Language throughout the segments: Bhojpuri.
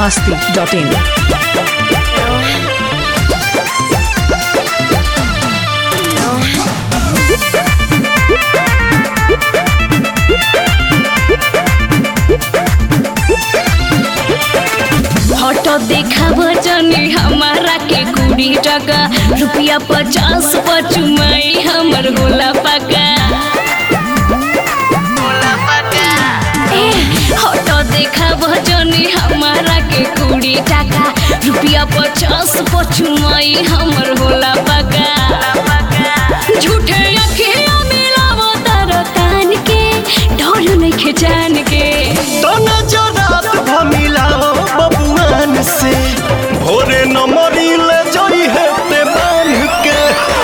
masti.in. फोटो देखाब जनी हमारा के कुड़ी टका रुपया पचास पचुमाई हमर होला पका ए, फोटो देखाब जनी हमारा के कुड़ी टका रुपया पचास पचुमाई हमर होला पका झूठे अखिया मिलाव तार कान के डर नइखे जान के तना जरात भमिलाओ बबुआन से भोरे न मरिले जई हेते बांध के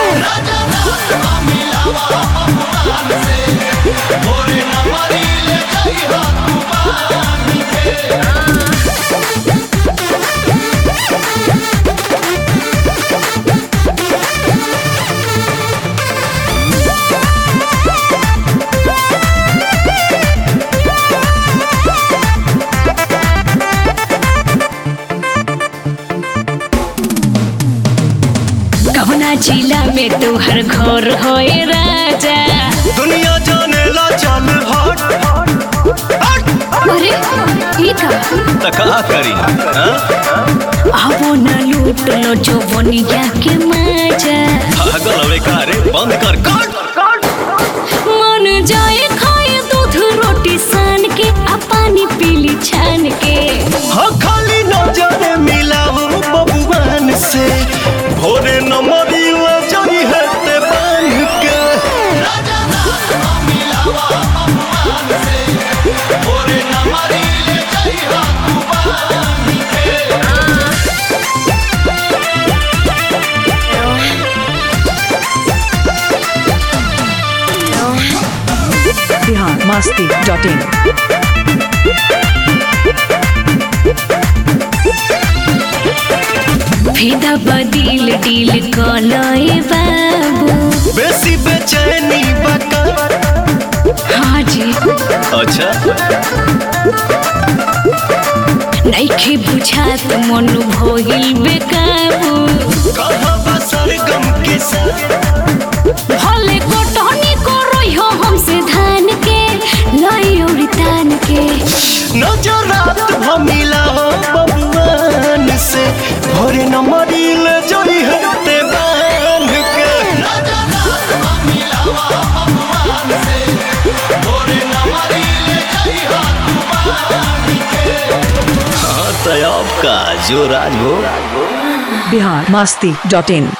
कहुना जिला में तोहर घर होए राजा दुनिया जाने ला चल हट हट अरे ई का त का करी हाँ? आवो न लूट लो जो बनिया के मजा पागल हवे का रे बंद कर कट मन जाए खाए दूध रोटी सान के आ पानी पीली छान के हाँ खाली नजर मिलाओ बबुआन से भोरे न मरिले जई हेते बांध के Bihar masti.in. फेदा बदिल डील कलए बाबू बेसी बेचैनी बका हाँ जी अच्छा नइखे बुझात मन भइल बेकाबू कहाँ बसर गम के साथ भले कोटनी करो हो हमसे धान के लाई औरी तान के नजरात भमिला हो बबुआन से भोरे न मरिल जई हते बांध के हाँ तो अब का जो राज हो Bihar masti.in.